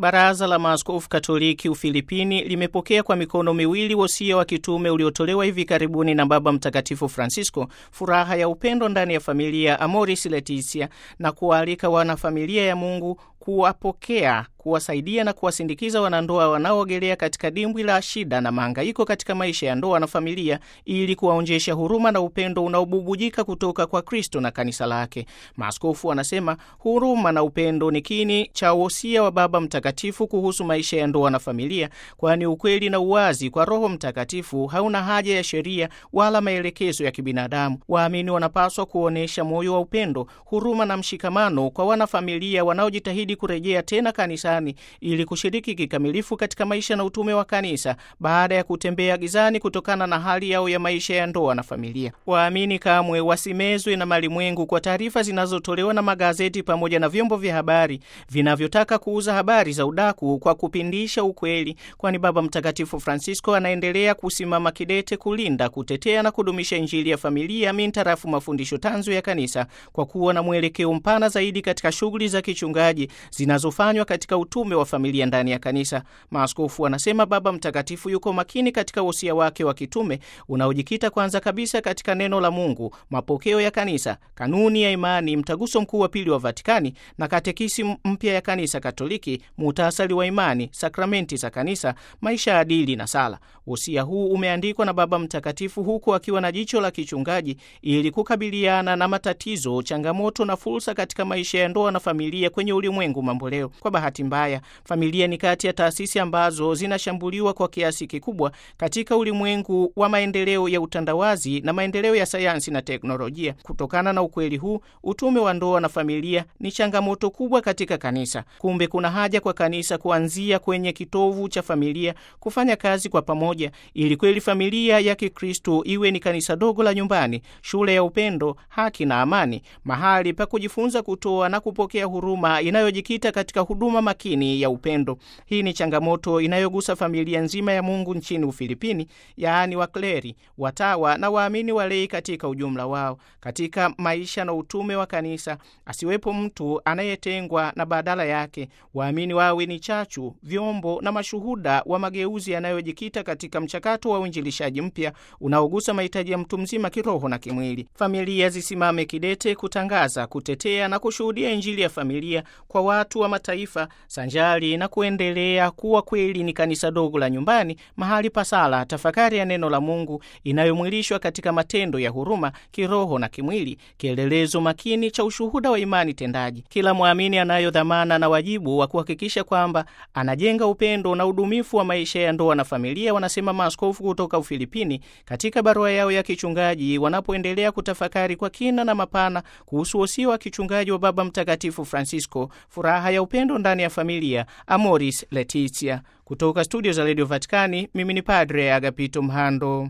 Baraza la Maaskofu Katoliki Ufilipini limepokea kwa mikono miwili wosia wa kitume uliotolewa hivi karibuni na Baba Mtakatifu Francisco, furaha ya upendo ndani ya familia, Amoris Laetitia, na kuwaalika wanafamilia ya Mungu kuwapokea kuwasaidia na kuwasindikiza wanandoa wanaoogelea katika dimbwi la shida na mahangaiko katika maisha ya ndoa na familia ili kuwaonjesha huruma na upendo unaobubujika kutoka kwa Kristo na kanisa lake. Maaskofu wanasema huruma na upendo ni kini cha wosia wa Baba Mtakatifu kuhusu maisha ya ndoa na familia, kwani ukweli na uwazi kwa Roho Mtakatifu hauna haja ya sheria wala maelekezo ya kibinadamu. Waamini wanapaswa kuonyesha moyo wa upendo, huruma na mshikamano kwa wanafamilia wanaojitahidi kurejea tena kanisa ili kushiriki kikamilifu katika maisha na utume wa kanisa baada ya kutembea gizani kutokana na hali yao ya maisha ya ndoa na familia. Waamini kamwe wasimezwe na malimwengu kwa taarifa zinazotolewa na magazeti pamoja na vyombo vya habari vinavyotaka kuuza habari za udaku kwa kupindisha ukweli, kwani Baba Mtakatifu Francisco anaendelea kusimama kidete kulinda, kutetea na kudumisha Injili ya familia mintarafu mafundisho tanzu ya kanisa kwa kuwa na mwelekeo mpana zaidi katika shughuli za kichungaji zinazofanywa katika utume wa familia ndani ya kanisa. Maaskofu wanasema Baba Mtakatifu yuko makini katika wosia wake wa kitume unaojikita kwanza kabisa katika neno la Mungu, mapokeo ya kanisa, kanuni ya imani, mtaguso mkuu wa pili wa Vatikani na katekisi mpya ya kanisa Katoliki, muhtasari wa imani, sakramenti za kanisa, maisha ya adili na sala. Wosia huu umeandikwa na Baba Mtakatifu huku akiwa na jicho la kichungaji ili kukabiliana na matatizo, changamoto na fursa katika maisha ya ndoa na familia kwenye ulimwengu mamboleo. Kwa bahati mbaya familia ni kati ya taasisi ambazo zinashambuliwa kwa kiasi kikubwa katika ulimwengu wa maendeleo ya utandawazi na maendeleo ya sayansi na teknolojia. Kutokana na ukweli huu, utume wa ndoa na familia ni changamoto kubwa katika kanisa. Kumbe kuna haja kwa kanisa kuanzia kwenye kitovu cha familia kufanya kazi kwa pamoja, ili kweli familia ya Kikristo iwe ni kanisa dogo la nyumbani, shule ya upendo, haki na amani, mahali pa kujifunza kutoa na kupokea huruma inayojikita katika huduma makini ya upendo. Hii ni changamoto inayogusa familia nzima ya Mungu nchini Ufilipini, yaani wakleri, watawa na waamini walei katika ujumla wao. Katika maisha na utume wa kanisa, asiwepo mtu anayetengwa, na badala yake waamini wawe ni chachu, vyombo na mashuhuda wa mageuzi yanayojikita katika mchakato wa uinjilishaji mpya unaogusa mahitaji ya mtu mzima kiroho na kimwili. Familia zisimame kidete kutangaza, kutetea na kushuhudia Injili ya familia kwa watu wa mataifa sanjari na kuendelea kuwa kweli ni kanisa dogo la nyumbani, mahali pa sala, tafakari ya neno la Mungu inayomwilishwa katika matendo ya huruma kiroho na kimwili, kielelezo makini cha ushuhuda wa imani tendaji. Kila mwamini anayo dhamana na wajibu wa kuhakikisha kwamba anajenga upendo na udumifu wa maisha ya ndoa na familia, wanasema maaskofu kutoka Ufilipini katika barua yao ya kichungaji, wanapoendelea kutafakari kwa kina na mapana kuhusu wosia wa kichungaji wa Baba Mtakatifu Francisco, furaha ya upendo ndani ya familia, Amoris Laetitia. Kutoka studio za redio Vatikani, mimi ni Padre Agapito Mhando.